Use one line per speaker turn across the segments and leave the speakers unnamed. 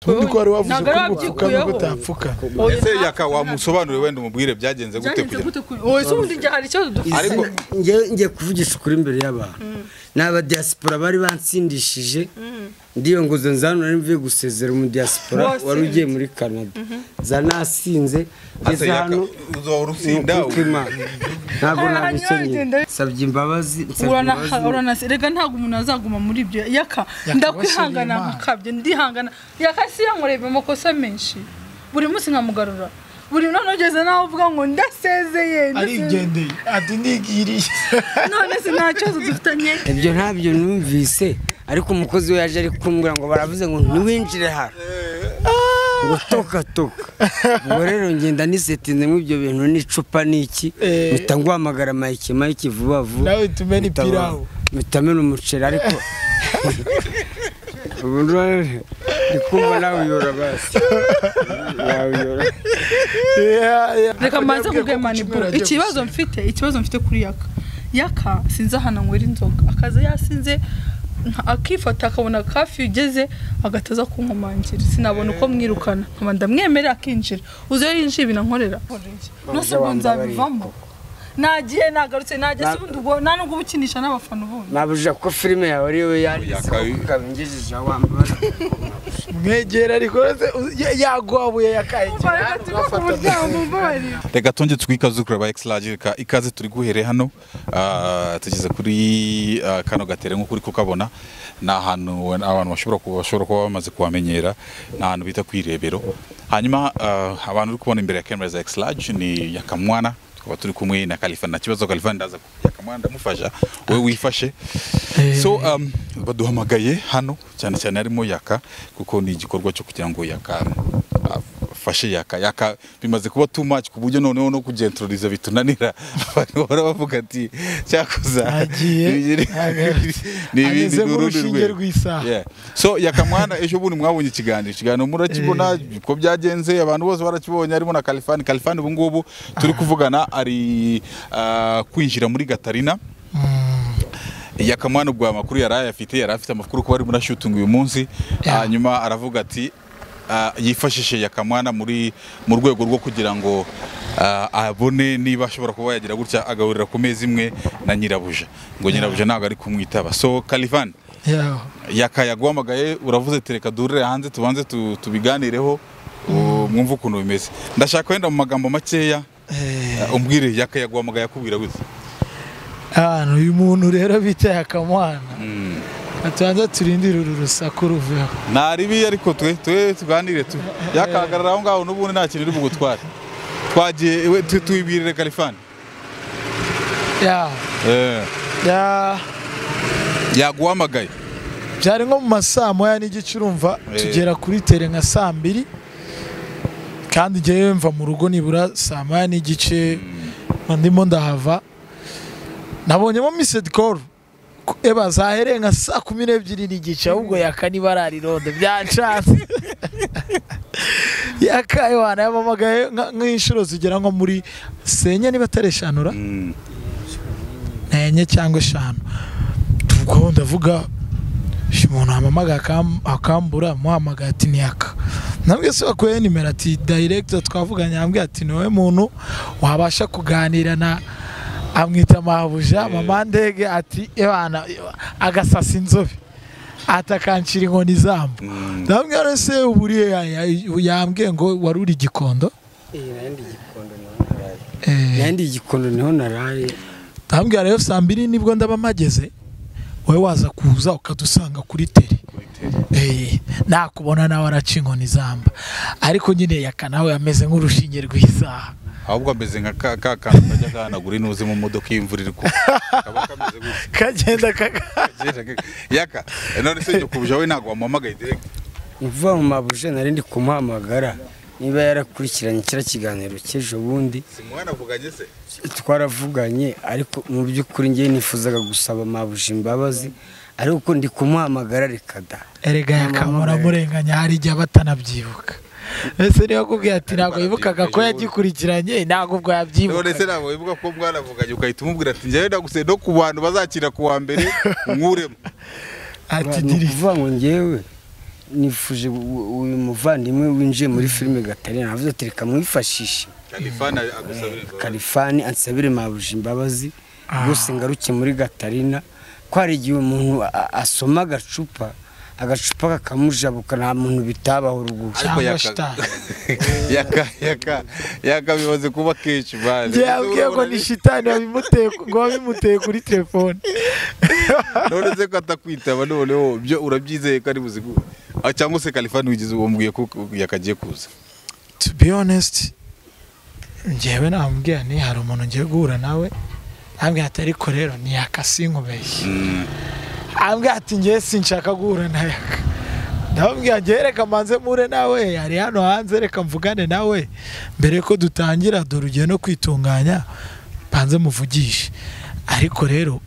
ntundi ko wari wavuze
ntabwo
ko
ari
gupfukama
wabyikuyeho.
gutapfuka
Oya,
ese
nta-
yaka wamusobanurire wenda umubwire byagenze gute
byagenze
kugira
gute ku- oya, se ubundi njye hari ikibazo dufite
Ariko-
njye ngiye kuvugisha ukuri imbere y'abantu ni abadiyasipora bari bansindishije ndiyo ngo nzo nzanura mvuye gusezera umudiyasipora
Bose.
wari ugiye muri canada zanasinze
Ase
ngeze
yaka
hano
uzahora usinda
ni ukuko Imana. ntabwo
Hari
nabikenye
abanyagenda.
nsabye imbabazi nsabye
urana
imbabazi.
uranasi rega ntabwo umuntu azaguma muri ibyo yaka
Yaka
ndakwihangana
wasiriye Imana.
nkakabye ndihangana yaka si yankoreye amakosa menshi buri munsi nkamugarura buri none ugeze naho uvuga ngo ndasezeye ndasezeye.
arigendeye ati nigiriye
none se nta kibazo dufitanye
ibyo ntabyo numvise ariko umukozi we yaje ari kumbwira ngo baravuze ngo ntiwinjire hano ngo toka toka ubwo rero ngenda nisetinzemo ibyo bintu n'icupa n'iki
Eh.
mpita nguhamagara mayike mayike vuba vuba
nawe tumena
mpita-
ipirawu
mpita mena umuceri ariko ubu rero ndi kumva nawe uyora basi nawe uyora
reka mbanze kuguhe maniburo ikibazo mfite ikibazo mfite kuri yaka yaka sinzi ahantu anywera inzoga akaza yasinze nka- akifata akabona kafi ugeze agahita aza kunkomangira sinabona uko mwirukana nkaba ndamwemerera akinjira uze yinjiye ibinankorera nose ubu nzabivamo nagiye nagarutse nagiye se ubundi ubwo nta nubwo uba ukinisha n'abafana ubundi
nabujije ko filime yawe ariyo yanditse
Yakabi.
ukaba ingejeje wambaye
mwegera ariko yaguhabuye yakaye cyane
reka tuve ku muryango umbabarira
reka tunge twikazukura ba exilage reka ikaze turi guhere hano Ah, tugeze kuri ah, kano gatere nk'uko uri kukabona ni ahantu we- abantu bashobora kuba bashobora kuba bamaze kuhamenyera ni ahantu bita kwirebero hanyuma ah, abantu uri kubona imbere ya camera za exilage ni yakamwana tukaba turi kumwe na kalifani nta kibazo kalifani ndaza ku- yakamwana ndamufasha wowe wifashe so um, baduhamagaye hano cyane cyane harimo yaka kuko ni igikorwa cyo kugira ngo yaka afashe yaka yaka bimaze kuba too much ku buryo noneho no kugentroliza bitunanira abantu bahora bavuga ati cyakuza
Agiye,
ibiri-
aga-
ni ibindi
ageze
ni urundi
nk'urushinge
rwego.
rw'isaha.
Yeah. so yakamwana ejo bundi mwabonye ikiganiro ikiganiro murakibona uko byagenze abantu bose barakibonye harimo na kalifani kalifani ubu ngubu turi kuvugana ari ah, kwinjira muri gatarina yakamwana ubwo amakuru yari ayafite yari afite amakuru kuba arimo arashutinga uyu munsi hanyuma aravuga ati ah, yifashishe yakamwana muri mu rwego rwo kugira ngo ah, abone niba ashobora kuba yagira gutya agahurira ku meza imwe na nyirabuja ngo nyirabuja ntabwo ari kumwitaba so kalivani
yaho
yakayaguhamagaye uravuze ati reka duhurire hanze tubanze tu- tubiganireho u- mwumve ukuntu bimeze ndashaka wenda mu magambo makeya ah, umbwire yakayaguhamagaye akubwira gutya
hano uyu muntu rero bita yakamwana atubanza turindire uru rusaku ruveho
nta ribi ariko twe twe tuganire tu yakahagarara aho ngaho n'ubundi nta kintu uri bugutware twagiye we- tu- tuyibwirire kalifani
yaho
Eh,
Ya-
yaguhamagaye
byari nko mu ma saa moya n'igice urumva
Eh.
tugera kuri tere nka saa mbiri kandi njyewe mva mu rugo nibura saa moya n'igice ndimo ndahava nabonyemo misedi koru eba zahereye nka saa kumi n'ebyiri n'igice ahubwo yaka niba ari arironde byacanze yakaye wanayamamagaye nka- nk'inshuro zigera nko muri senye niba atari eshanura
Mm,
enye cyangwa eshanu ubwo ndavuga "Uyu umuntu wampamagaye akam- akambura muhamagaye ati niyaka nabwe se wakuyeho nimero ati dayiregita twavuganye yambwiye ati ni wowe muntu wabasha kuganira na amwita mabuja mama ndege ati ebana agasasa inzobe ati akancira inkoni izamba ndabwira rero se uburiye yambwiye ngo wari uri gikondo
nayandi gikondo niho naraye nayandi gikondo niho naraye
ndambwira rero saa mbiri nibwo ndaba mpageze wowe waza kuza ukadusanga kuri tere Eh, nakubona nawe araca inkoni izamba ariko nyine yaka nawe ameze nk'urushinge rw'isaha
ahubwo ameze nka ka ka kantu kajya gahanagura inuze mu modoka iyo imvura iri kugwa kaba kameze gutya
kagenda kaka
yaka none se nyakubuje wowe ntabwo wamuhamagaye direct
mvuga mu mabuje nari ndi kumuhamagara niba yarakurikiranye kiriya kiganiro cy'ejo bundi
si mwanavuganye se
twaravuganye ariko mu by'ukuri ngewe nifuzaga gusaba mabuje imbabazi ariko ndi kumuhamagara reka da
erega yakamura murenganya hari igihe aba atanabyibuka ese niba akubwiye ati ntabwo yibukaga ko yagikurikiranye ntabwo ubwo
none se
yabyibuka
ntabwo wibuka ko mwanavuganye ukahita umubwira ati njyewe ndaguseye no ku bantu bazakira ku wa mbere nkuremo
ati
ni
dirisa
ukuvuga ngo ngewe nifuje uyu muvandimwe winjiye muri filime gatari navuze ati reka mwifashishe
Kalifani agusabira imbabazi.
kalifani ansabire maruje imbabazi rwose ngaruke muri gatarina ko hari igihe umuntu a- a- asoma agacupa agacupa kakamujabuka nta muntu bitabaho rwose
Ariko
Cyangwa
yaka-
shitani.
yaka yaka yaka bimaze kuba kenshi bane
njye yabwiye ngo ni shitani wabimuteye ngo wabimuteye kuri telefone
none se ko atakwitaba noneho byo urabyizeye ko ari buze ku- Ah, cyangwa se kalifani wigize wambwiye ko yakagiye kuza
to be honest njyewe namubwira ni hari umuntu ngiye guhura nawe ambwira ati ariko rero niyaka sinkubeshye ambwira ati njyewe sinshaka guhura na yaka ndamubwira njyewe reka manze mpure nawe ari hano hanze reka mvugane nawe mbere ko dutangira dore ugiye no kwitunganya mbanze muvugishe ariko rero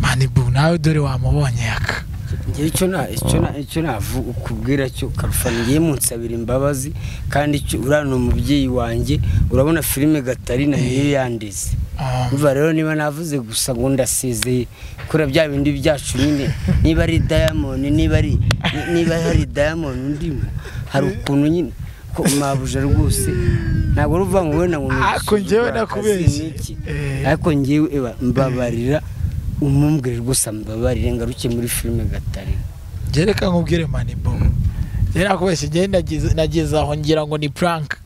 manibu nawe dore wamubonye yaka
ngewe icyo na icyo na icyo navu ukubwira cyo karufani ngiye munsabira imbabazi kandi icyo uriya ni umubyeyi wanjye urabona filime gatarina niyo yandize
Ah.
umva rero niba navuze gusa ngo ndasezeye kora bya bindi byacu nyine niba ari diamond niba ari ni- niba hari diamond ndimo hari ukuntu nyine ko mabuja rwose ntabwo ruvuga ngo wenda ngo ni-
Ariko njyewe nakubeshye.
ni iki?
Eh.
ariko ngewe eba mbabarira umumbwire rwose mbabarire ngaruke muri filime gatarina
njye reka nkubwire manibo njye nakubeshye njye nageze- nageze aho ngira ngo ni prank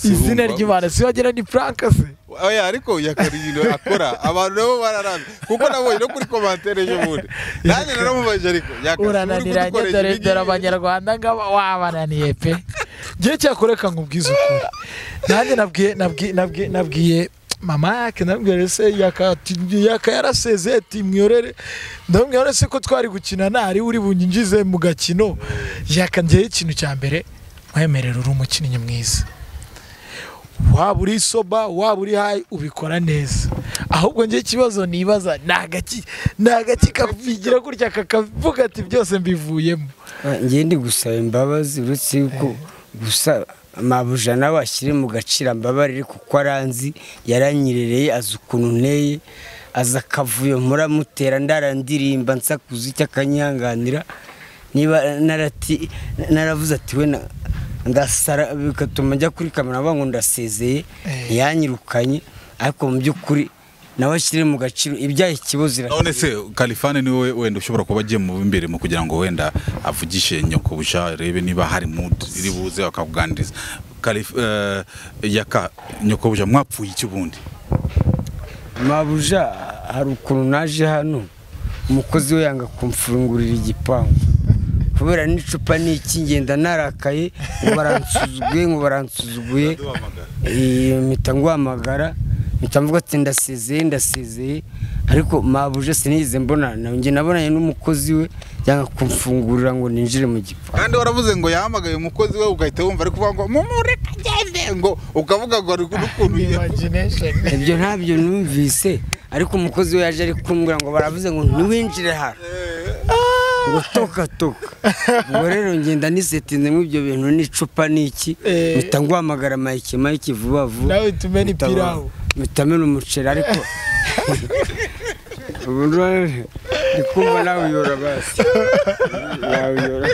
izina
Sinumva.
ry'imana si wagira ni prank se
oya ariko yakarino akora abantu nabo bararamye kuko nabonye no kuri komantere ejo bundi nanjye naramubajije ariko yakasi
urananiranye dore dore abanyarwanda ngaba wabananiye pe njye cyakoreka nkubwize ukuri nanjye nabwiye nabwiye nabwiye nabwiye mama yake nabwire se yaka ati- yaka yaraseze ati mwiyorere ndamubwira se ko twari gukina ntari uri bunyinjize mu gakino yaka njyewe ikintu cya mbere mwemerera uri umukinnyi mwiza waba uri soba waba uri hayi ubikora neza ahubwo njye ikibazo nibaza ni agaki ni agaki kabigira gutya kakavuga ati byose mbivuyemo
ngewe ndi gusaba imbabazi uretse yuko gusa amabuja nawe ashyire mu gaciro ambabarire kuko aranzi yaranyirereye azi ukuntu nteye azi akavuyo muramutera ndarandirimba nsakuza icyo akanyihanganira niba narati naravuze ati we na- ndasara bigatuma njya kuri kamera bavuga ngo ndasezeye
Eh.
ntiyanyirukanye ariko mu by'ukuri nawe ashyire mu gaciro ibyaha ikibazo irashyira
none se kalifani ni wowe wenda ushobora kuba agiye mu imbere mu kugira ngo wenda avugishe nyokobuja arebe niba hari mu iri buze bakakuganiriza Kalif- eh, yaka nyokobuja mwapfuye iki ubundi
mabuja hari ukuntu naje hano umukozi we yanga kumfungurira igipangu kubera n'icupa n'ikingenda narakaye ngo baransuzuguye ngo baransuzuguye Eh, mpita nguhamagara mpita mvuga ati ndasezeye ndasezeye ariko mabuja sinigeze mbonana nawe njye nabonanye n'umukozi we yanga kumfungurira ngo ninjire mu gipangu
kandi waravuze ngo yahamagaye umukozi we ugahita wumva ari kuvuga ngo mumureke agende ngo ukavuga ngo ari n'ukuntu
imagination
ibyo ntabyo numvise ariko umukozi we yaje ari kumbwira ngo baravuze ngo ntiwinjire hano ngo toka toka ubwo rero ngenda nisetinze mu ibyo bintu n'icupa n'iki
Eh.
mpita nguhamagara mayike mayike vuba vuba
nawe tumena
mpita-
ipirawu
mpita mena umuceri ariko ubu rero ndi kumva nawe uyora basi nawe uyora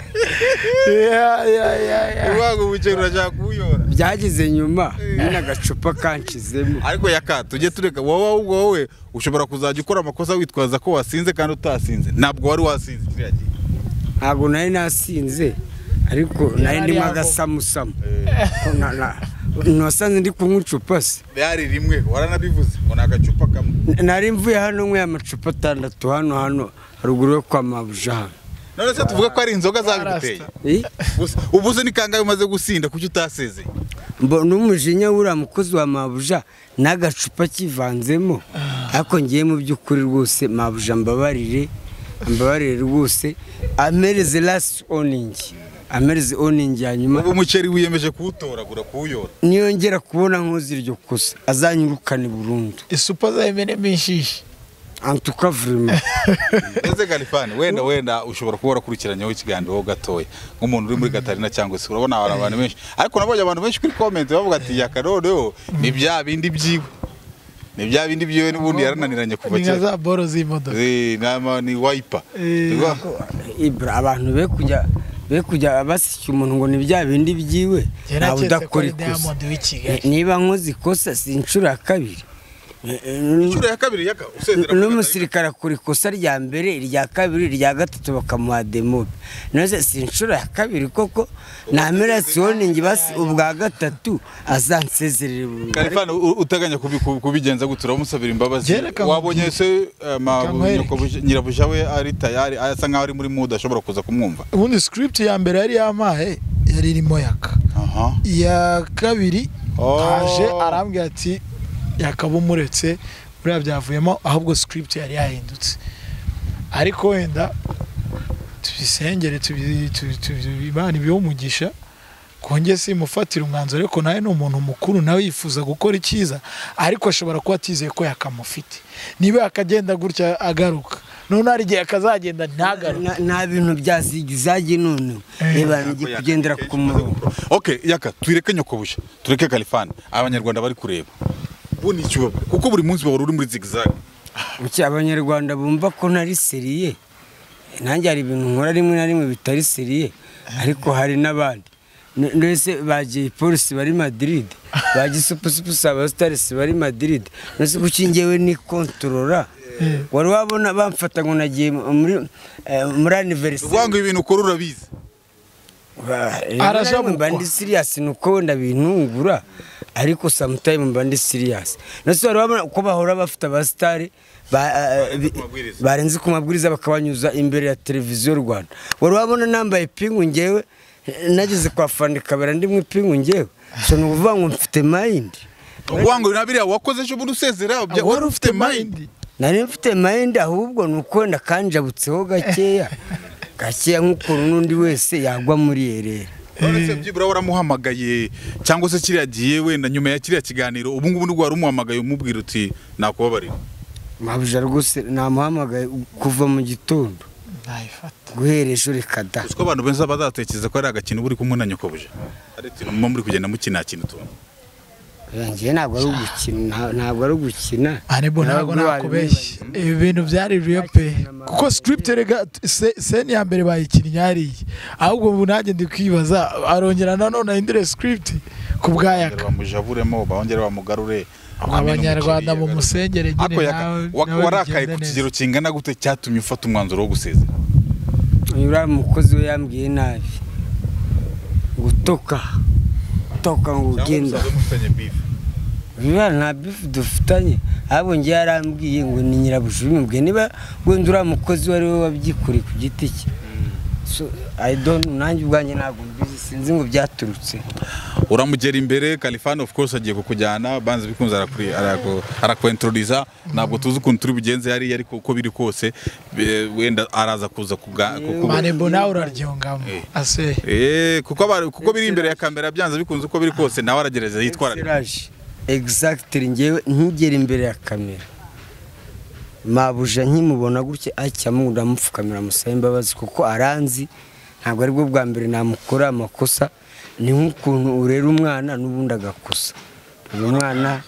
Ya, ya, ya, ya.
uvuga ngo ubukene urashaka kuwuyora
byageze nyuma nyine agacupa kanshizemo
ariko yaka tujye tureka wowe ahubwo wowe ushobora kuzajya ukora amakosa witwaza ko wasinze kandi utasinze ntabwo wari wasinze kiriya gihe
ntabwo nari nasinze ariko nari ndimo agasamusamu Ko na- na- ntiwasanze ndi kunywa icupa se
byari rimwe waranabivuze ngo ni agacupa kamwe
N- nari mvuye hano nyweye amacupa atandatu hano hano haruguru yo kwa mabuja hano
none se tuvuge ko ari inzoga zabiguteye
Eh?
Gusa- ubu se ni kangahe umaze gusinda kuki utasezeye
mbo n'umujinya wuriya mukozi wa mabuja n'agacupa kivanzemo ariko ngiye mu by'ukuri rwose mabuja mbabarire mbabarire rwose amereze lasi oningi amereze oningi hanyuma
ubu umuceri wiyemeje kuwutoragura kuwuyora
niyongera kubona nkoze iryo kosa azanyirukane burundu
isupa zayimenemo inshishi
antuka vurema
ese kalifani wenda wenda ushobora kuba wakurikiranyeho ikiganiro ho gatoya nk'umuntu uri muri gatarina cyangwa se urabona hari abantu benshi ariko nabonye abantu benshi kuri komenti bavuga ati yakarodeho ni bya bindi byiwe ni bya bindi byiwe n'ubundi yarananiranye kuva
ni nka
kera
za boro z'imodoka
Eh, nama ni wayipa
Eh,
Urumva?
ibura abantu be kujya be kujya basika umuntu ngo ni bya bindi byiwe ntawe udakora ikosa niba nkoze ikosa si inshuro ya kabiri
inshuro ya kabiri yaka usezera
n'umusirikare akora ikosa rya mbere irya kabiri irya gatatu bakamuha demobe noneho si inshuro ya kabiri koko namera siwoningi basi ubwa gatatu azansezerere burundu
Kalifani u- uteganya kubi- ku- kubigenza gute uramusabira imbabazi
Jereka
wabonye
mubwire.
se eh, ma-
Kamuhere.
nyoko- nyirabuja we ari tayari asa nkaho ari muri muda ashobora kuza kumwumva
ubundi script ya mbere yari yampaye yari irimo yaka
aha
iya kabiri
Oh.
aje arambwira ati yakaba umuretse buriya byavuyemo ahubwo script yari yahindutse ariko wenda tubisengere tubi- tubi- tubi- imana ibihe umugisha konge simufatira umwanzuro ariko nawe ni umuntu mukuru nawe yifuza gukora icyiza ariko ashobora kuba atizeye ko yakamufite niba yakagenda gutya agaruka none hari igihe akazagenda ntagaruke
Na- nta bintu byazigizagi none reba ngiye kugendera ku murongo
ok yaka tuyireke nyokobuja tureke kalifani abanyarwanda bari kureba ubu ni icyubaba kuko buri munsi bahora uri muri zigzag
Kuki abanyarwanda bumva ko ntari seriye nanjye hari ibintu nkora rimwe na rimwe bitari seriye ariko hari n'abandi N- mbese bagiye polisi bari Madrid bagiye supusupusi abasitarisi bari Madrid mbese kuki njyewe ni kontorora wari wabona bamfata ngo nagiye muri eh, muri aniveriseri
uvuga ngo ibintu ukora urabizi
Arasha
arasha mba
mukwa.
ndi siriyasi ni uko wenda bintungura ariko samutayimu mba ndi siriyasi nasi wari wabona uko bahora bafite abasitari ba- eh, bi-
mabwiriza.
barenze ku mabwiriza bakabanyuza imbere ya televiziyo y'u rwanda wari wabona nambaye ipingu ngewe eh, nageze kwa fani kabera ndimwe ipingu ngewe so ni ukuvuga ngo mfite mayindi
uvuga ngo na biriya wakoze ejo bundi usezera bya- wari ufite mind
nari mfite mayindi ahubwo ni uko wenda kanjabutseho gakeya gakeya nk'ukuntu n'undi wese yagwa muri erera
Uretse byibura waramuhamagaye cyangwa se kiriya gihe wenda nyuma ya kiriya kiganiro ubu ngubu nibwo wari umuhamagaye umubwira uti nakubabarira
mabuja rwose namuhamagaye kuva mu gitondo
ntayifata
guhera ejo reka da
uzi ko abantu benshi bazatekereza ko ari agakino uba uri kumwe na nyokobuja ari uti muba muri kugenda mukina kintu utuntu
ngewe ntabwo ari ugukina nta- ntabwo ari ugukina
arebo ntabwo nakubeshye ibi bintu byari real pe kuko script rega se- seni ya mbere bayikinnye hariya ahubwo ubu nanjye ndi kwibaza arongera nanone ahindure script ku bwayaka
bamujavuremo bongere bamugarure
abanyarwanda mu musengere
ariko
nyine
yaka
nawe
wa-
nawe
warakaye
bigende
ku
neza.
kigero kingana gute cyatumye ufata umwanzuro wo gusezera
uriya mukozi we yambwiye nabi gutoka gutoka ngo ugenda biba nta bifu dufitanye ahubwo ngewe yarambwiye ngo ni nyirabuja ubimubwiye niba wenda uriya mukozi uwo ari we wabyikoreye ku giti cye So, I don't- nanjye ubwanjye ntabwo mbizi sinzi ngo byaturutse
uramugera imbere kalifani of course agiye kukujyana banze bikunze arakuri- araku- arakwentororiza ntabwo tuzi ukuntu turi bugenze hariya ariko uko biri kose be- wenda araza kuza kuga- kukubu-
marebo nawe uraryungamo ase
Eh, kuko aba- kuko biri imbere ya kamera byanze bikunze uko biri kose nawe aragerageza yitwararika
Excellage. Exactly ngewe nkigera imbere ya kamera mabuja nkimubona gutya acyamo ndamupfukamira amusaba imbabazi kuko aranzi ntabwo aribwo bwa mbere namukora amakosa ni nk'ukuntu urera umwana n'ubundi agakosa uyu mwana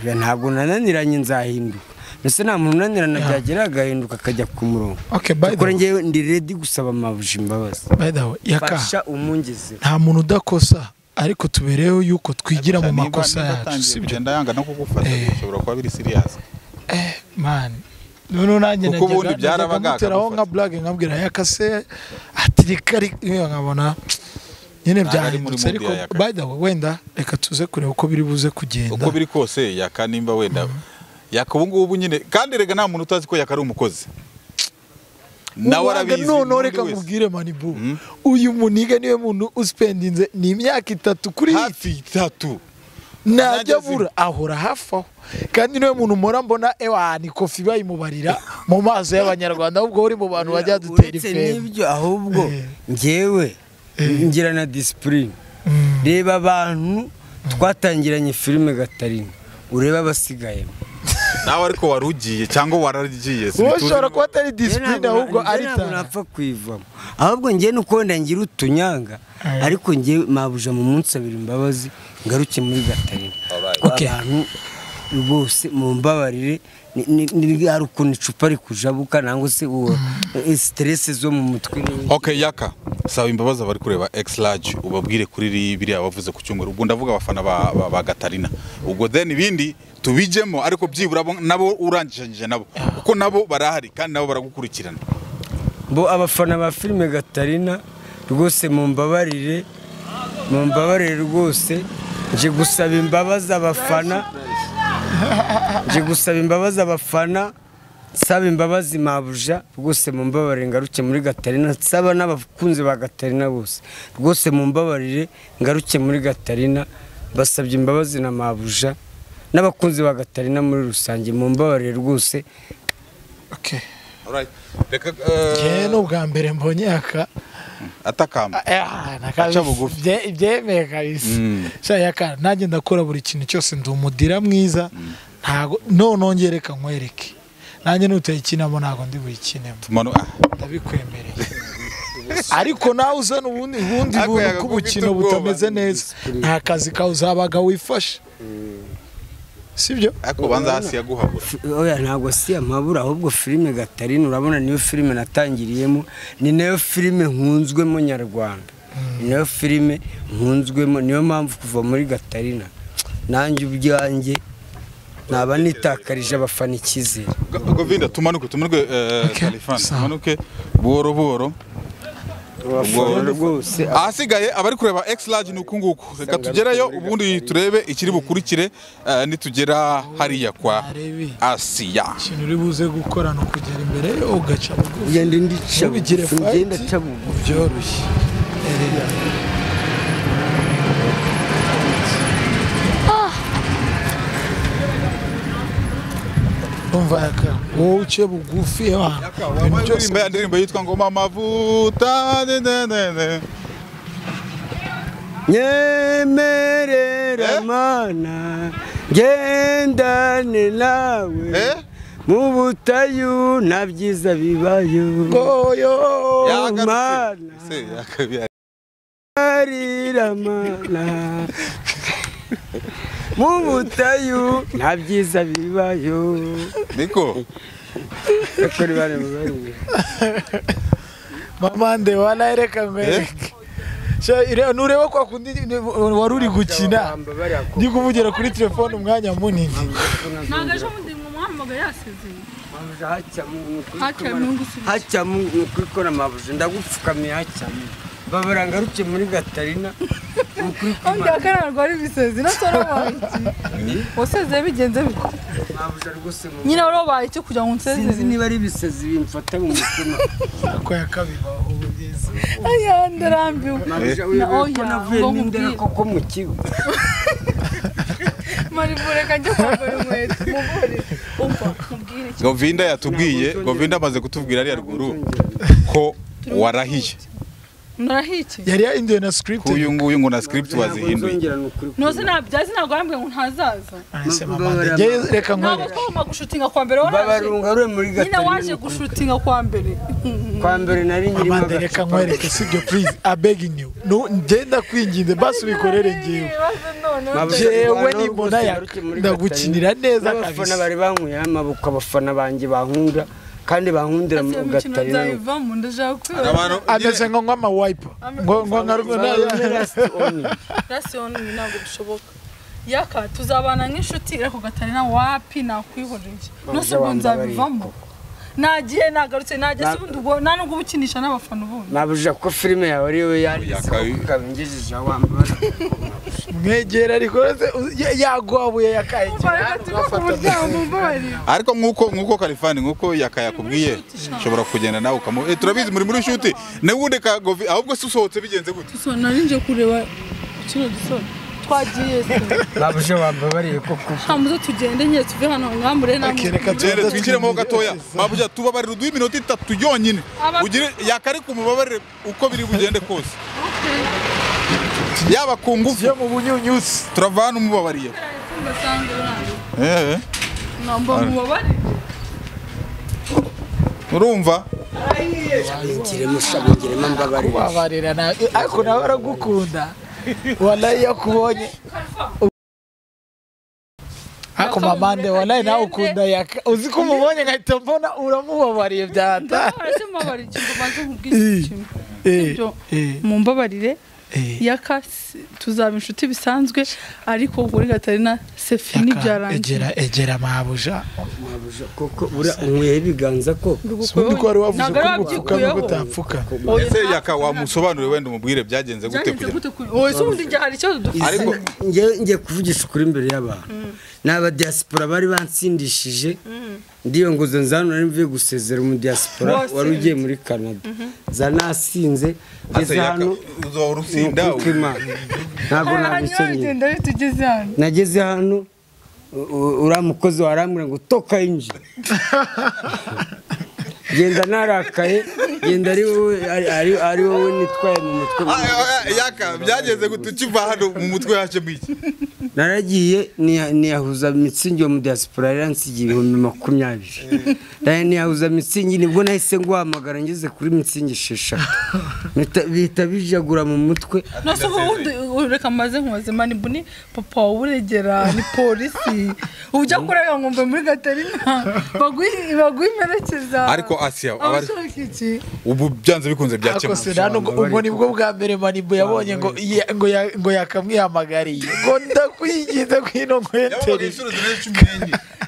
oya, ntabwo nananiranye nzahinduka ndetse nta muntu unanirana byagera agahinduka akajya ku murongo
Okay, by the
kuri
way-
ngewe ndi redi gusaba mabuja imbabazi
by the way yaka
fasha umungeze
nta muntu udakosa ariko tubereyeho yuko twigira mu makosa yacu sibyo
kugenda yanga no kugufata bishobora kuba biri siriyasi
Eh, man noneho nanjye
Kuko ubundi byarabaga
nkamuteraho
akagufata.
nka blage nkabwira yakase atirika iyo nkabona nyine
Ntabwo ari muri
byahindutse
mood
ariko
ya yaka.
by the way wenda reka tuze kureba uko biri buze kugenda
uko biri kose yaka nimba wenda yaka ubu ngubu nyine kandi rega nta muntu utazi ko yaka ari umukozi nawe
Uwanga
arabizi
noneho
n'undi
reka
wese.
nkubwire manibu uyu muniga niwe muntu uspendinze ni imyaka itatu kuri iyi
hafi itatu
ntajya
Nageze-
abura ahora hafi aho kandi niwe muntu mpora mbona ewani kofi bayimubarira mu maso y'abanyarwanda ahubwo uri mu bantu bajya dutera
uretse
ifembe
n'ibyo ahubwo
Eh.
ngewe ngira na disipurine reba abantu twatangiranye filime gatarina urebe abasigayemo
nawe ariko wari ugiye cyangwa waragiye
wowe
sinituzi
ushobora kuba atari
Ngewe
disipurine
ntabwo na-
ahubwo
ngewe
ari
ntabwo
talent.
napfa kuyivamo ahubwo ngewe ni uko wenda ngira utunyanga ariko ngewe mabuja mu munsi abiri imbabazi ngaruke muri gatarina
Alright.
Kuko abantu rwose mumbabarire hari ukuntu icupa rikujabuka nangwa se uwo siteresi zo mu mutwe n'ibindi
ok yaka saba imbabazi abari kureba x large ubabwire kuri biriya bavuze ku cyumweru ubwo ndavuga abafana ba, ba, ba gatarina ubwo then ibindi tubijyemo ariko byibura bo- nabo urangije nabo kuko nabo barahari kandi nabo baragukurikirana
bo abafana ba filime gatarina rwose mumbabarire mumbabarire rwose nje gusaba imbabazi abafana nje gusaba imbabazi abafana nsaba imbabazi mabuja rwose mumbabarire ngaruke muri gatarina nsaba n'abakunzi ba gatarina bose rwose mumbabarire ngaruke muri gatarina basabye imbabazi na mabuja n'abakunzi ba gatarina muri rusange mumbabarire rwose
Okay.
Alright. reka
Njye ni
eh,
ubwa mbere mbonye aka
atakamba
Ah,
Aca
nakazi-
bugufi.
bye- byemeye kabisa
Mm.
sha yaka nanjye ndakora buri kintu cyose ndi umudira mwiza ntago none ngereka nkwereke nanjye nutayikinamo ntago ndi buyikinemo
mano ah,
ndabikwemereye ariko nawe uzana ubundi ubundi
Ako
buntu
yakaguha
k'ubukino
ubwoba.
butameze neza nta kazi kawe uzabaga wifashe sibyo
ariko banza hasi yaguhabura
oya ntabwo si amabura ahubwo filime gatarina urabona niyo filime natangiriyemo ni nayo filime nkunzwemo nyarwanda ni nayo filime nkunzwemo niyo mpamvu kuva muri gatarina nanjye ubyanjye naba nitakarije abafana icyizere
govinda tumanuke tumanuke
Okay.
kalifani
Sawa.
tumanuke buhoro buhoro
abafana rwose
ahasigaye abari kureba x large ni uku nguku reka tugereyo ubundi turebe ikiri bukurikire eh, nitugera hariya kwa
Arebe.
asiya
ikintu uri buze gukora ni ukugera imbere ugaca bugufi
ngenda ndica
Ntubigire
bugufi,
fight.
ngenda aca bugufi.
byoroshye Erega. umva yaka wowe uce bugufi abantu ibintu byose
Ndirimbo ya ndirimbo yitwa ngo mama vuta ne, ne, ne, ne.
nyemerera
Eh?
mana ngendane nawe
Eh?
mu butayu nta byiza bibayo
ngoyo
Yagarutse.
Mana.
Se, yakabi-
arira mana mu butayu nta byiza bibayo
niko
bakora ibare mu bari
mama nde wanareka nkwereke Sha, ireba- nureba kwa kundi ni- wari uri gukina ndi kuvugira kuri telefone umwanya munini
ntabwo ejo bundi umuhamagara yasezeye haciye mu
hacyamo
ngusubizo
hacyamo ni ukuri kora amabuji ndagupfukamiye hacyamo babara ngaruke muri gatarina ni ukuri
Ambwira ko ntabwo ari ibisazi nasore wabaye iki wasezeye bigenze bite
mabuja rwose mu
nyine wari wabaye icyo kugira ngo unsezeze
sinzi niba ari ibisazi bimfata mu mutima
ko yakabibaho ugeze
aya ndarambiwe
mabuja
Na
wiyobewe ko
oya,
navuye
ngo
n'indera
nkubwire.
koko mu kigo
marivure kajya kwambara inkweto muvure umva mubwire iki
govinda yatubwiye govinda amaze kutubwira ari ruguru ko warahiye
narahiye iki
yari yahinduwe na script
kuyu nguyu ngo na script wazihinduye
nzongera ni ukuri
ntuzi nabyazi ntabwo yambwiye ngo ntazaza
Ahise mama nde, njyewe reka
ntabwo
nkwereke
twagomba gushutinga kwa mbere waraje
babarunga rwe muri
nyine waje
gatarina
gushutinga kwa mbere
kwa mbere nari
mama
nyirimo
nde, reka nkwereke sibyo please i begging you Nu- ngenda kwinginze basi ubikorere ngewe
ibibazo noneho
Mabuja,
jewe
rwanda
nimbona
rwose
yaka
ngaruke muri
ndagukinira neza
n'abafana
kabisa
bari bankuye amaboko abafana banjye bankunda kandi bankundira mu
iyo mikino
gatarina
nzayivamo ndashaka
Hari
kwibaza
abantu-
ameze nko nk'amawipe ngo ngo nka- na-
rasiyoni ibi ntabwo bishoboka yaka tuzabana nk'inshuti ariko gatarina wapi nakwihoreye nose ubwo nzabivamo nagiye nagarutse nagiye si ubundi ubwo nta nubwo ubukinisha n'abafana ubundi
nabuja ko filime yawe ariyo yanditse
Yakabi.
ukabingejeje wambara
mwegera ariko yagwabuye yakayigira
reka tuve ku muryango mbabarira
ariko nk'uko nk'uko kalifani nk'uko yaka yakubwiye ushobora kugenda nawe ukamu eh, turabizi muri muri inshuti nawe ubundi ka govi ahubwo se usohotse bigenze gute
so nari nje kureba kino gisoro twagiye se
nabuja wambabariye ko kuba
hamuze tugende nyine tuve hano ngambure namwe
reka
jere
tubanze
twinjiremo ho gatoya
twinjire.
mabuja tubabarire uduhe iminota itatu yonyine
Aba-
ugire yakari kumubabarire uko biri bugende kose yaba ku ngufu
yo mu bunyunyusi
turavana umubabariye
basanga urangije
eh eh,
namba mubabare
urumva
bingiremo shabingiremo mbabarira
kubabarira na- ariko nawe aragukunda walayi yakubonye ako mama ndeba nawe nawe ukunda yaka uzi ko umubonye nkahita mbona uramubabariye byata
ndabona se mubabarire ikintu ubanza nkubwire ikintu ibyo mumbabarire yaka si- tuzaba inshuti bisanzwe ariko kuri gatarina sefi
egera
n'ibyarangiye
egera mabuja
Mabuja, koko buriya unyweye ibiganza ko
ubundi ko wari wavuze
ntabwo
ko
ari
gupfuka
wabyikuyeho
no utapfuka
ese yaka wamusobanurire wenda umubwire byagenze gute
byagenze
kugira
gute kuri oya se ubundi njye hari ikibazo dufite
Ariko-
ngiye kuvugisha ukuri imbere y'abantu ni abadiyasipora bari bansindishije ndiyongozo nzanura mvuye gusezera umudiyasipora
Bose.
wari ugiye muri canada zanasinze ngeze
Ase yaka,
hano
uzahora usinda
ni ukuko Imana. ntabwo nabikenyeye
ntabwo tugeze hano
nageze hano u- u- uriya mukozi warambwira ngo toka yinjira genda narakaye genda ari wowe ari- ari- ari wowe nitwaye mu mutwe
Ah, ah, ah, yaka byagenze gute ukiva hano mu mutwe hacemo iki
naragiye niya- niyahuza mitsingi yo mu diaspora yari yansigiye ibihumbi makumyabiri nayo niyahuza mitsingi nibwo nahise nguhamagara ngeze kuri mitsingi esheshatu Bita- bihita bijagura mu mutwe
nose ubundi reka maze nkubaze mani mbuni papa wawe uregera ni polisi ujya kurega ngo mve muri gatarina baguhe baguhe imperekeza
Ariko Asiya, abari-
abashaka iki
ubu byanze bikunze
ako
byakemuka
se nta nubwo ubwo nibwo bwa mbere manibu yabonye ngo iya- ngo ya- ngo yakamwihamagariye ngo ndakwigize kwino nkweteri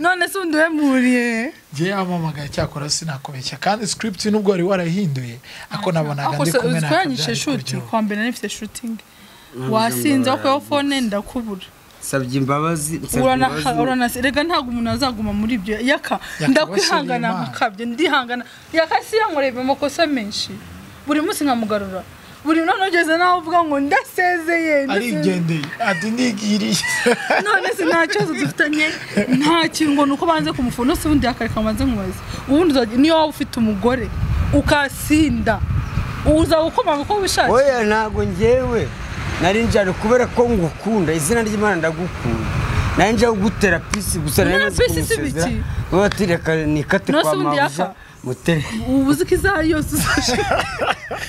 none se ubundi wemuriye
njye yamamagaye cyakora sinakubeshya kandi script nubwo wari warahinduye ako nabonaga
ako
ndi
se
kumwe
uziko
nawe
yanyishe shuti kwa mbere nari mfite shutingi wasinze wakuyeho fone ndakubura
nsabye imbabazi nsabye
urana
imbabazi.
uranasi- rega ntabwo umuntu azaguma muri ibyo yaka
Yaka
ndakwihangana
washimye Imana.
nkakabye ndihangana yaka si yankoreye amakosa menshi buri munsi nkamugarura buri none ugeze naho uvuga ngo ndasezeye ndasezeye."
arigendeye ati nigiriye
none se nta kibazo dufitanye nta kintu ngo ni uko banze kumufura nose ubundi yakareka ngo banze nkubaze ubundi uzajya niyo waba ufite umugore ukasinda uzaba ukomanga uko wishakiye
oya ntabwo ngewe nari njyane kubera ko ngukunda izina ry'imana ndagukunda nari njya kugutera pisi gusa nari
None
maze
pisi si
kumusezera
biki?
wowe atireka nikate
None
kwa
se ubundi
mabuja
yaka?
mutere
ubu uzi ko isaha yose uzashaka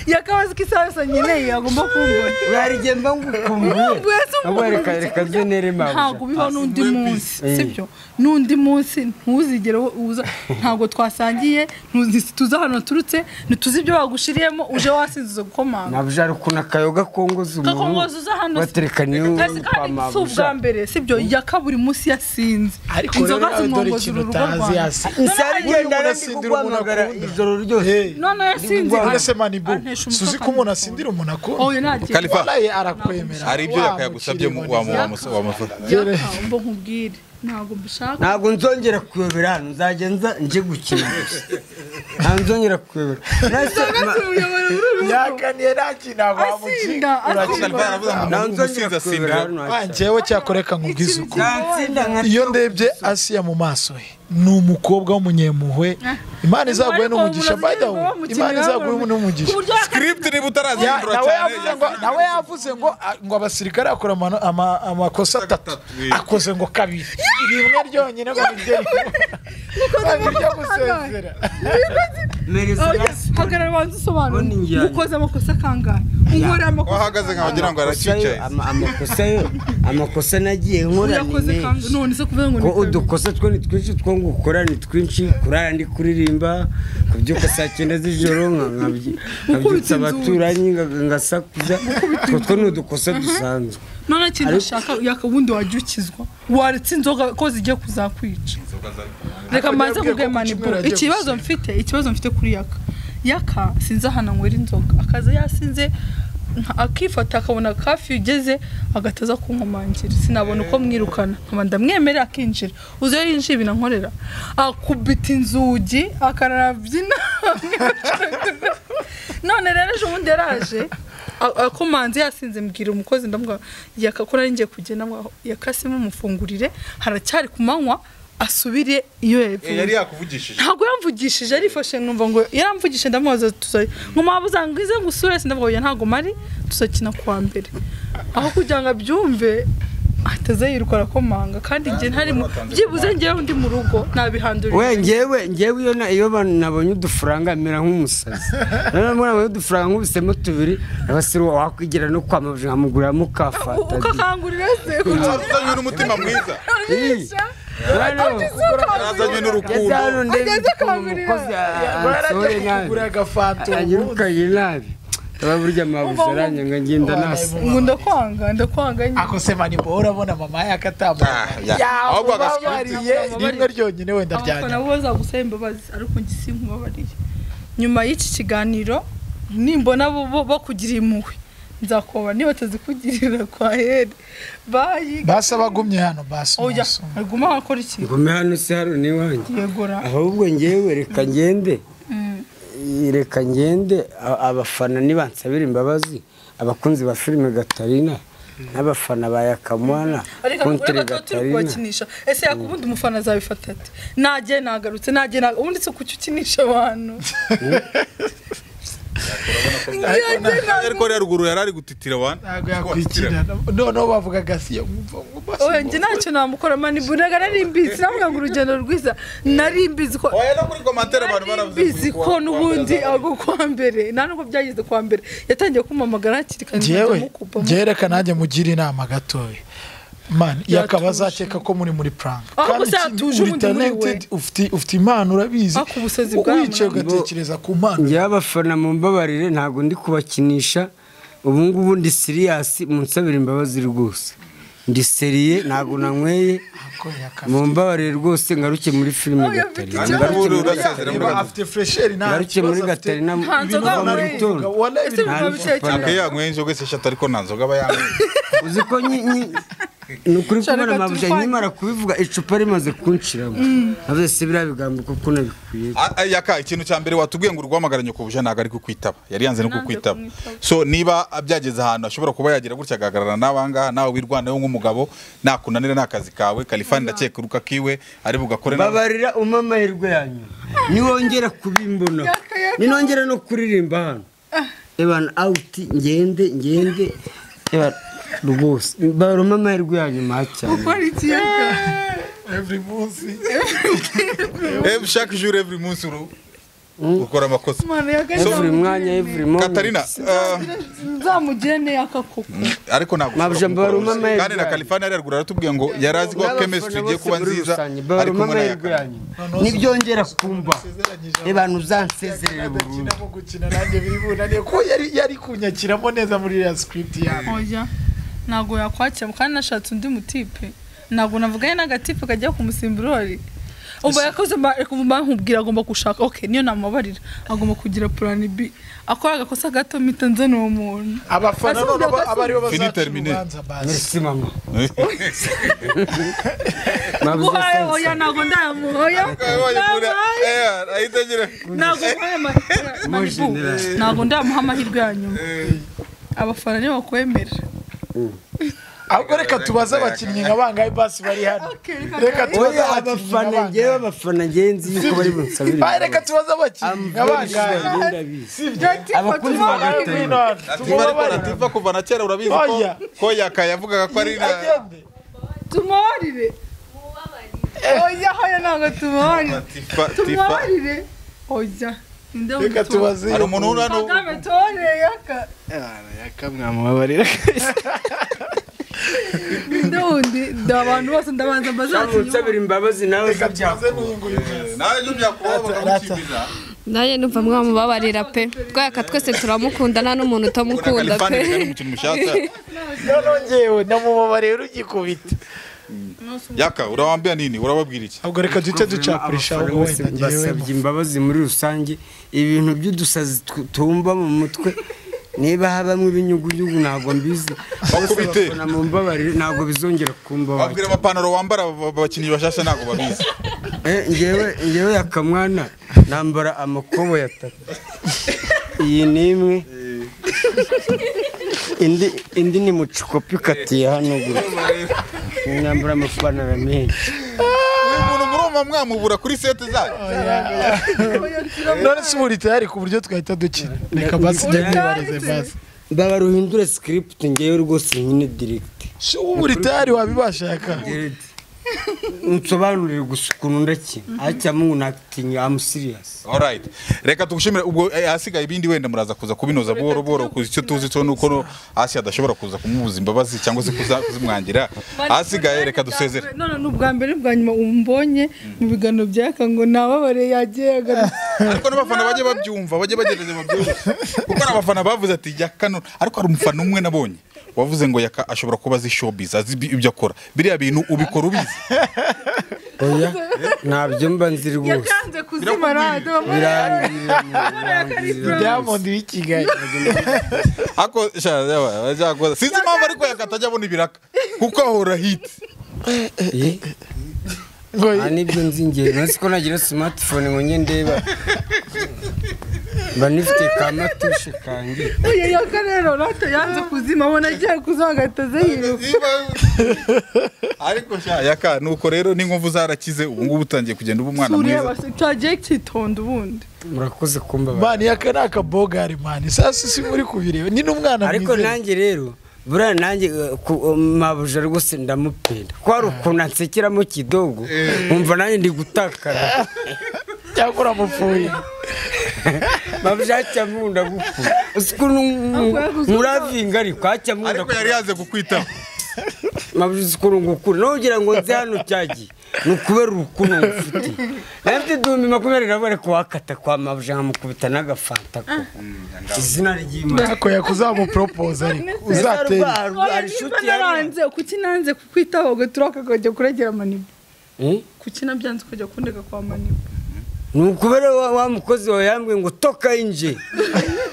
yakabazi ko isaha yose nkeneye agomba kumbona
uriya mba ngukumbuye
Ubu ese
ntabwo
umuntu
reka reka byo nere
ntabwo
mabuja
biba n'undi munsi
Eh.
sibyo n'undi munsi ntuzigere uza ntabwo twasangiye ntuzi- tuzi ahantu waturutse ntituzi ibyo bagushiriyemo uje wasinziza gukomanga
mabuja ari ukuntu akayoga kongoza umuntu
kakongozi uza hano si-
batereka niyo
Kazi
kwa
kandi si
mabuja
ubwa mbere sibyo yaka buri munsi yasinze
ariko rero nawe dore
zimwongoza
ikintu
urugo
utazi
rwanda
yasi
isari
Umuntu
ngenda nandi
asindira umuntu
kuguhamagara
akunda.
ijoro ryose
none yasinze
none se manibu
Antesha umutwe
suzi ko
kandi
umuntu
akunda.
asindira umuntu
oh
akunda
nagiye
Khalifa.
waraye arakwemera
hari ibyo yaka yagusabye mu- wamu-
wamubona
wamu- wamufata
yaka mbo nkubwire ntabwo mbishaka
ntabwo nzongera kuyobera hano nzajya nza nje gukina gusa ntabwo nzongera kuyobora
Ntabwo tuyobora uru rugo.
yakaniye nta kintu
Asinda,
wamukinga
asinda.
urakina
Khalifa yaravuze ngo
ntabwo
umuntu
nzongera
umusinzi
kuyobera
asinda
hano
Ah, njyewe cyakoreka nkubwize uko
ntatsinda nka
iyo ndebye asiya mu maso he ni umukobwa w'umunyempuhwe imana izaguhe n'umugisha by the way imana izaguhe n'umugisha
ku buryo
script niba
Ya-
utarazihindura
nawe
cyane
yavuze ngo nawe yavuze ngo ah, ngo abasirikare akora amano- ama- amakosa atatu
Atatu,
akoze ngo kabiri rimwe ryonyine ngo niryo rimwe ryo gusezera
hagarara banza usobanura
Mbona injyana.
ukoze amakosa kangahe unkore amakosa
wahagaze nkaho wagira ngo arakicaye
amakosa yo amakosa nagiye nkora ni
uyakoze kangahe
menshi
none se kuvuga ngo
ko
ni kabiri.
udukosa two ni twinshi two ngukora ni twinshi kurara ndi kuririmba nkabyuka saa cyenda z'ijoro nka- nkabyi- nkabyutsa
inzu.
abaturanyi nga- ngasakuza utwo two ni udukosa dusanzwe
none ikintu ushaka yakabundi wajya ukizwa waretse inzoga ko zigiye kuzakwica reka
Yabwiye ko
mbanze kubwe
ku cyumweru
maniburo
agiye
ikibazo
gusenga.
mfite ikibazo mfite kuri yaka yaka sinzi ahantu anywera inzoga akaza yasinze nka- akifata akabona kafi ugeze agahita aza kunkomangira sinabona uko mwirukana nkaba ndamwemerera akinjira uzi iyo yinjiye ibintu ankorera akubita inzugi akararabyina none rero ejo bundi yaraje a- akomanze yasinze mbwira umukozi ndamubwira yaka ko nari ngiye kugenda mwaho yakasemo umufungurire haracyari ku manywa asubire iyo
Eh,
yapfuye
yari yakuvugishije
ntabwo yamvugishije arifashe numva ngo yaramvugishije ndamubaza tuzari ngo mwaba uzangize ngo usure se ndavuga oya ntabwo mari tuzakina kuwa mbere aho kugira ngo abyumve ahitaze yiruka arakomanga kandi igihe ntarimo byibuze ngewe ndi mu rugo nabihandurira
we ngewe ngewe iyo na- iyo abantu nabonye udufaranga mera nk'umusazi noneho muri nabonye udufaranga nk'ubusemo tubiri nabasira wakwigira no kwamamaje nkamugurira mukafata
ukakangurira se kugira
azanywe n'umutima mwiza
urisha
azanywe n'urukundo
ngeze hano
Ageze
ndebye
akangurira.
umukozi asohore nabi
kugura agafanta
anyirukanye nabi aba burya mabuze aranyanga ngenda nasa
ngo ndakwanga ndakwanga nyine
ako se mani bo urabona mama yaka atambaye
ya. Ahubwo agasukura
babariye rimwe ryonyine wenda
abafana
ryanyuma
bo bazagusaba imbabazi ariko njye sinkubabariye nyuma y'iki kiganiro nimbona bo bo- bakugira impuhwe nzakuba niba atazikugirira kwa heri bayi
basi abagumye hano basi
oya
umunsi umwe.
aguma wakora iki
ngume hano se hano n'iwanjye
yegora
ahubwo ngewe reka ngende reka ngende a- abafana nibansabira imbabazi abakunzi ba filime gatarina n'abafana ba yakamwana
ariko
kontere
urabona ko turi
gatarina
kubakinisha ese yakubundi umufana azabifata ati najye nagarutse najye naga ubundi si kuki ukinisha abantu Najye naga-
ariko rero ruguru yari ari gutitira wana
ntabwo yakwikira noneho bavugaga siyo
oya njye ntacyo namukora mani buraga narimbizi navuga ngo urugendo rwiza narimbizi ko
oya no muri komantere abantu baravuze
narimbizi
kuwa-
ko
kuwa-
n'ubundi
kuwa-
ago kwa mbere nta nubwo byageze kwa mbere yatangiye kumpamagara hakiri kare
njyewe
nkajya mukupa mu-
njyewe reka nanjye mugira inama gatoya mani yakaba azakeka ko muri muri prank
Aho gusa
iki-
yatuje
uri
ubundi muri we.
talented, ufite- ufite impano urabizi
Ako ubusazi bwawe
wicaye
mwana.
ugatekereza ku mpano
ngewe abafana mu mbabarire ntabwo ndi kubakinisha ubu ngubu ndi siriyasi munsabira imbabazi rwose ndi seriye ntabwo nanyweye
Ako yakaba-
mu mbabarire rwose ngaruke muri filime
Oh, yafite
gatarina
ikibazo.
ngaruke muri
Urasezera muri
Niba
Gatarina.
afite fresheri nta
ngaruke
kibazo
muri
afite.
gatarina
Nta nzoga
ibintu
wanyweye.
bitondo.
Wallahi
ese
nta-
biba biteye cyane
Ntabwo yanyweye inzoga se eshatu ariko nta nzoga aba yanyweye
uzi ko nyi- nyi- ni ukuri
Shaka
kubona amabuja
turwanye.
nkimara kubivuga icupa rimaze kunshiramo navuze si biriya bigambo kuko nabikwiye
Ah, ah, yaka ikintu cya mbere watubwiye ngo urwamagara nyakubusha ntabwo ari kukwitaba yari yanze no
Nanze
kukwitaba
kumwitaba.
so niba byageze ahantu ashobora kuba yagira gutya agahagarara n'abangaha nawe wirwanaho nk'umugabo nakunanira ni akazi kawe kalifani ndakeka uruka kiwe ari bugakore nawe
babarira umpe amahirwe yanyu niwongera kubimbona ninongera no kuririmba hano ebana awuti ngende ngende ebana rwose baruma amahirwe yanyu maha cyane
gukora iki yaka
every munsi
Eh, chaque jour every munsi uru ukora amakosa
imana
evuri mwanya evuri
Katarina ah,
nzamugire neyaka koko
ariko ntabwo ushobora
Mabujambo
kumukora
baruma
wese.
amahirwe
kandi na
yanyu.
kalifani yari yaragura aratubwiye ngo yari azi ko chemistry igiye kuba nziza ari
baruma
kumwe na
amahirwe
yaka
yanyu nibyongera kumba ebana uzansezerere burundu
Ndakinamo gukina nanjye biri bunaniye ko yari yari kunyakiramo neza muri ya script yawe
oya ntabwo yakwakira kandi nashatse undi mutipe ntabwo navuganye n'agatipe kajya kumusimburori ubu yakoze mba- mba- nkubwira agomba gushaka ok niyo namubabarira agomba kugira plan b akora agakosa gato mpita nzana uwo muntu
abafana
Ese
noneho
umuntu
aba aribo
Fini
bazaca
terminé.
urubanza basi
merci mama
guhaye
mabuja
oya ntabwo ndamuhoya
Eh, ahita agira-
ntabwo nkora amahirwe
Mujyi
Malibu.
neza.
ntabwo ndamuha amahirwe ya nyuma abafana nibo bakwemera
ahubwo reka tubaze abakinnyi nka bangahe basi bari hano reka tubaze
oya
abakinnyi nka
abafana ngewe
bangahe
abafana ngenzi yuko bari bunsabire
Ah, reka tubaze abakinnyi nka bangahe
imbabazi
abakunzi
Abakunzi ba Gatorika.
Tiba ariko Latifa kuva na kera urabizi ko
Oya.
ko yaka yavugaga ko ari na
tumubarire oya hoya ntabwo tumubarire
Latifa Tifa
tumubarire oya nde
reka tubaze
hari umuntu uri hano
kagame tore yaka
mwamwabarira
nde wundi ndi abantu bose ndabanza mbazakinywa
unsabira imbabazi nawe
reka tubaze n'uyunguyu neza
nawe byo byakubabaga gukibiza
nanjye numva mwamubabarira pe rwaka twese turamukunda nta n'umuntu utamukunda
Kalifani
pe
reka ni umukino mushasha
noneho ngewe namubabariye urugikubita
yaka urabambira nini urababwira iki
ahubwo reka duhite ducapurisha
Abafana
ahubwo
bose
wenda ngewe
basabye imbabazi muri rusange ibintu by'udusazi tu- tumva mu mutwe niba habamo ibinyugunyugu ntabwo mbizi bose
Bakubite.
abafana mumbabarire ntabwo bizongera kumbaho
babwira amapantaro wambara aba- abakinnyi bashasha ntabwo babizi
ngewe ngewe yakamwana nambara amakobo atatu iyi ni imwe indi indi ni mucikopi ikatiye hano gutya nambara amapantaro menshi
uyu muntu murumva mwamubura kuri sete zanyu
none si ubu ritayari ku buryo twahita dukina reka basi njye
Oya.
nibarize basi
ndabara uhindure sikiriputi ngewe rwose nyine dirigiti
si ubu buritari wabibashaka
nsobanurire gusa ukuntu ndakina acyamo ngo nakitingi amu siriyasi
alright reka tugushimire ubwo eh, ahasigaye ibindi wenda muraza kuza kubinoza buhoro buhoro ku- icyo tuzi cyo nuko no hasi adashobora kuza kumubuza imbabazi cyangwa se kuza- kuzimwangira ahasigaye reka dusezere
none ni ubwa mbere bwa nyuma umbonye mu biganiro byaka ngo nababare yagiye agarutse
ariko n'abafana bajye babyumva bajye bagerageza babyumve kuko hari abafana bavuze ati ya kano ariko hari umufana umwe nabonye wavuze ngo yaka ashobora kuba azi showbiz azi ibi- ibyo akora biriya bintu ubikora ubizi
oya ntabyo mba nzi rwose
yakanze kuzima rado
diamond w'i kigali
ako sha yaba yakoze sinzi impamvu ariko yaka atajya abona ibiraka kuko ahora hiti
Eh,
ngo
nta n'ibyo nzi ngewe nasi ko nagira simatifone ngo njye ndeba mba nifite ka matushe kange
uyu yaka rero rado yanze kuzima abona agiye kuza agahita yiruka
ariko sha yaka nuko rero n'inkovu zarakize ubu ngubu utangiye kugenda uba umwana
tureba
mwiza
se cyagiye kitonda ubundi
murakoze kumbabara
mani yaka ni akabogari mani sasa si muri kubireba ni n'umwana
ariko
mwiza
nanjye rero buriya nanjye eh, ku- eh, mabuja rwose ndamupenda ko hari ukuntu ansekeramo kidogo nkumva nanjye ndi gutakara
cyangwa uramupfuye
mabuja acyamunda gupfa uzi ukuntu muravinga ariko acyamunda
ariko yari yaze kukwitaho
mabuja uzi ukuntu ngukunda nugira ngo nze hano cyagiye ni ukubera urukundo ngufite nafite ibihumbi makumyabiri na bane kuwakata kwa mabuja nkamukubita n'agafanta ko izina ry'imana
ntako yakuzamupropoze ariko uzatera
hari inshuti
Oya, naranze kuki nanze kukwitaho ngo turaka ukajya kuregera maniba
yari
kuki nabyanze ukajya kundega kwa maniba
ni ukubera wa, wa mukozi wawe yambwiye ngo toka inje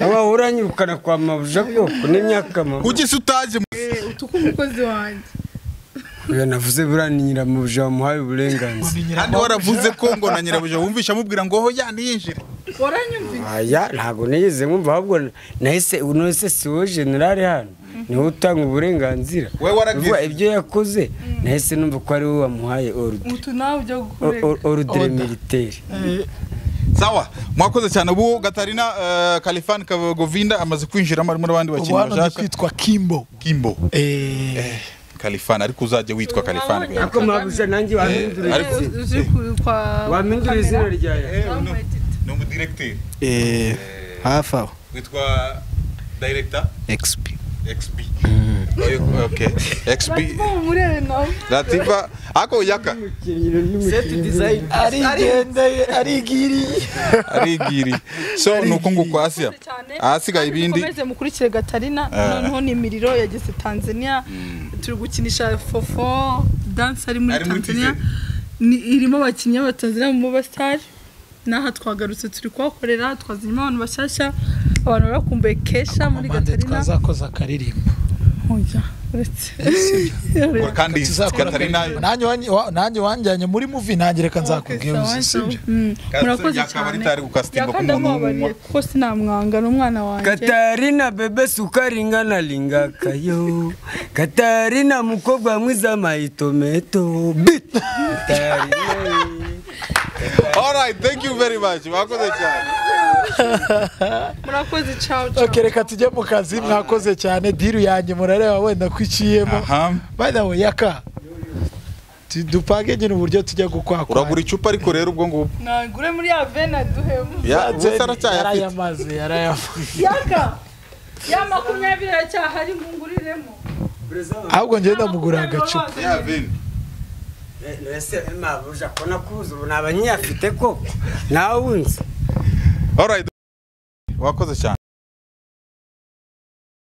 waba uranyirukana kwa mabuja koko n'imyaka mama
kuki se utaje mu-
utuka umukozi wanjye
uyu navuze buriya ni nyiramuja wamuhaye uburenganzira
kandi waravuze ko ngo na nyirabuja wumvisha amubwira ngo ho yandi yinjira
waranyumvise
aya ntabwo nigeze mwumva ahubwo nahise nose si wowe generale hano niwe utanga uburenganzira
We waragize.
Vuba, ibyo yakoze nahise numva ko ari wowe wamuhaye orudire
utu nawe ujya gukurega
orudire militeri
sawa mwakoze cyane ubu gatarina eh, kalifani govinda amaze kwinjiramo arimo n'abandi
ubu
bakinnyi
hano ndi
bashaka
kwitwa kimbo
kimbo
Eh,
kalifani ariko uzajya witwa kalifani
Wabonye-
ariko mabuja nanjye wahindura
ariko-
izina-
uzi ku- kwa
wahindura izina ryawe
ni umudiregiteri
Eh, hafi aho
witwa dayiregita
exp
xb okay xb
umurebe nawe
latifa ako yaka
seti dizayini
arigendeye arigiriye
arigiri so ni uko nguko asiya ahasigaye ibindi
mukomeze mukurikire gatarina noneho ni imiriro yageze tanzania turi gukinisha fofo danse ari muri
Ari muri
tanzania
Kigali.
ni irimo abakinnyi b'abatanzania mu basitari n'aha twagarutse turi kuhakorera twazanyemo abantu bashyashya abantu barakumbuye kesha
amande
muri gatarina
twazakoze akaririmbo
Oya, uretse
kandi
tuzakora
katarina
akaririmbo. nanjye wanyi- wa- nanjye wanjyanye muri muvi nanjye reka nzakubwira
Okay,
uzi
sawa,
sibyo
Mm,
Kasi
murakoze
yakaba
cyane
ritari gukasitinga
Yaka
ku muntu
ndamubabariye
w'umunywa.
kuko sinamwanga ni umwana wanjye
katarina bebe sukaringa nalinga kayo katarina mukobwa mwiza maitometo bit katarina
alright thank you very much mwakoze cyane
murakoze ciao ciao
Okay, reka tujye mu kazi mwakoze cyane diru yanjye murareba wenda ko iciyemo
Aha.
by the way yaka tu- dupange nyine uburyo tujya gukwakwa
uragura icupa ariko rero ubwo ngubwo
nagure muri ya vena duhemu
Ya, ubusa aracyayafite
yarayamaze yarayamaze
yaka ya makumyabiri aracyahari ngunguriremo
ahubwo njye ndamugurira agacupa
ya vini
ese mabuja kona kuza ubu naba nyiyafite koko nawe unzi
alright wakoze cyane